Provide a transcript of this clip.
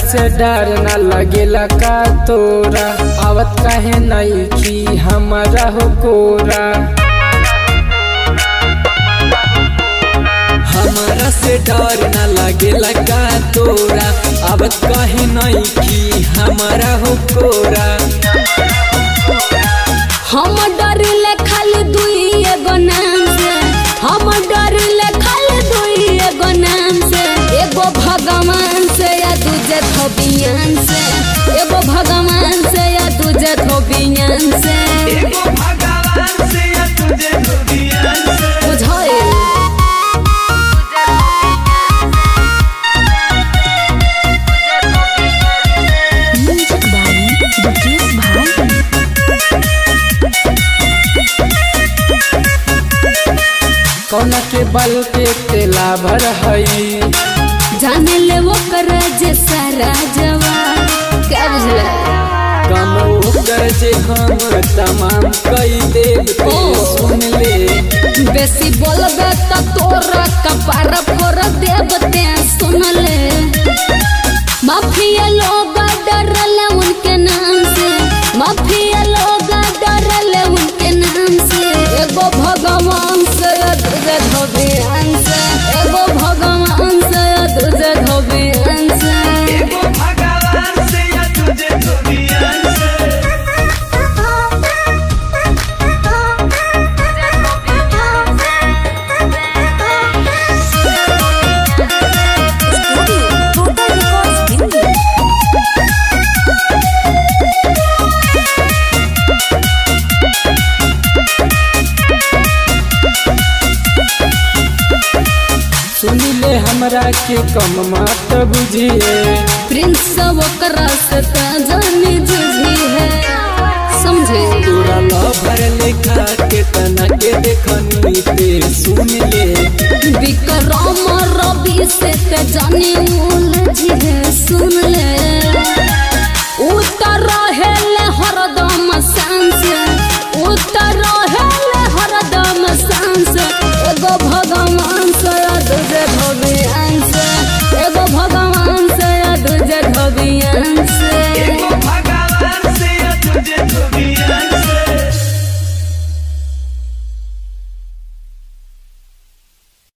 से डर न लगेला का तोरा आवत काहे नहीं की हमारा हो कोरा हमारा से डर न लागेला का तोरा अब कहीं नहीं की हमारा हो कोरा हम डरिले खाली दुई एगो नाम से हम डरिले खाली दुई एगो नाम से एगो भगवान से या दूजे धोबियान से एगो भगवान से या दूजे धोबियान से बुझाइल म्यूजिक बाई दुकेश भाई कौन के बल के तेला भर हई जाने ले वो कर जे सारा जवान क्या बुझला कम ओकर जे हम तमाम कई देव ते ओ। सुन ले बेसी बोलबे त तोरा कपार फोड़ देब ते सुन ले माफिया लोग डरले उनके नाम से माफिया लोग डरले उनके नाम से एगो भगवान से दूजे धोबियान से एगो भगवान से दूजे धोबियान से टोटल रिकॉर्ड्स हिंदी सुन ले हमरा के कम मत बुझिए प्रिंस ओकरा से त जानी जुझी है समझे तोरा लभर लेखा के तना के देखनी ते सुन ले विक्रम रवि से ते जानी उलझी है सुन